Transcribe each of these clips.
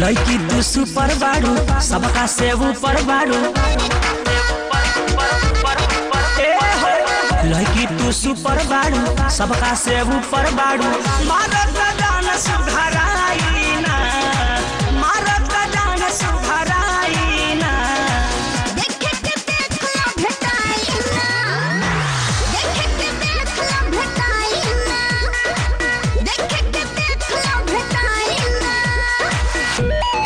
लड़की तू सुपर बाड़ू सबका से ऊपर बाड़ू ए हो, लड़की तू सुपर बाड़ू सबका से ऊपर बाड़ू मारत जान सुधराई ना मारत जान सुधराई ना देखे के देखला भेटाई ना देखे के देखला भेटाई ना देखे के देखला भेटाई ना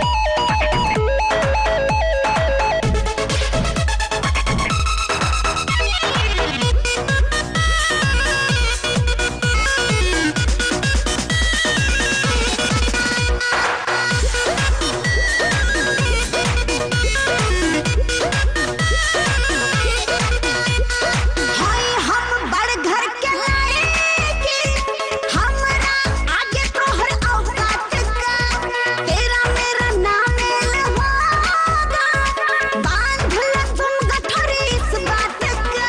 हाय हम बड़ घर के लाएंगे हमरा आगे तोहर औकात का तेरा मेरा नाम होगा बांध ले तुम गठरी इस बात का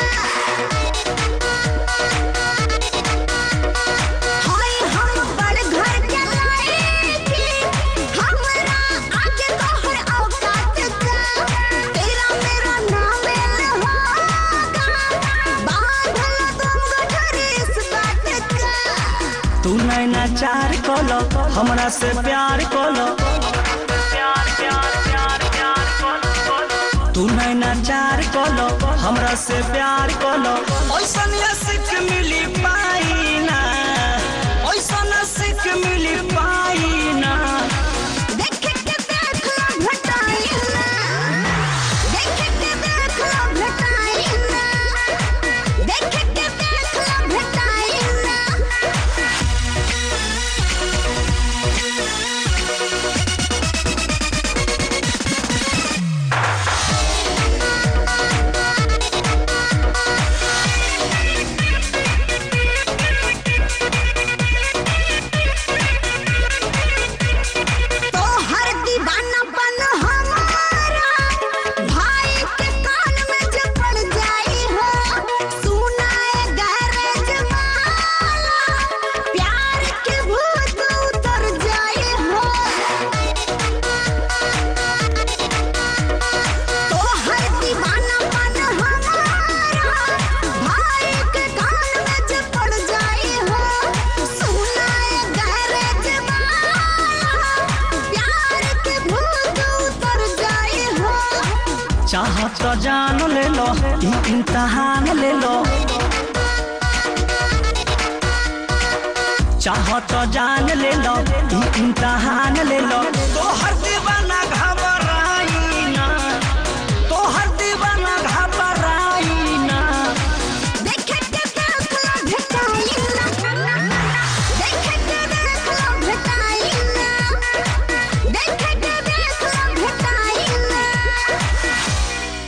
हाय हम बड़ घर के लाएंगे हमरा आगे तोहर औकात का तेरा मेरा नाम होगा बांध ले तुम गठरी इस बात का तू नैना चार कलो हमरा से प्यार कलो तू नैना चार कलो हमरा से प्यार कलो ओइसन सिख मिली पाई ना ओइसन सिख मिली पाई ना देखे के देखला भेटाई ना देखे के देखला भेटाई ना देखे के देखला भेटाई ना तो हर दीवानापन हमारा भाई के कान में जब पड़ जाई हो सुनाए गैरेज वाला प्यार के भूत उतर जाई हो तो हर दीवानापन हमारा भाई के कान में जब पड़ जाई हो सुनाए गैरेज वाला प्यार के भूत उतर जाई हो चाह तो जान ले लो ई इम्तहान ले लो चाह तो जान ले लो ई इम्तहान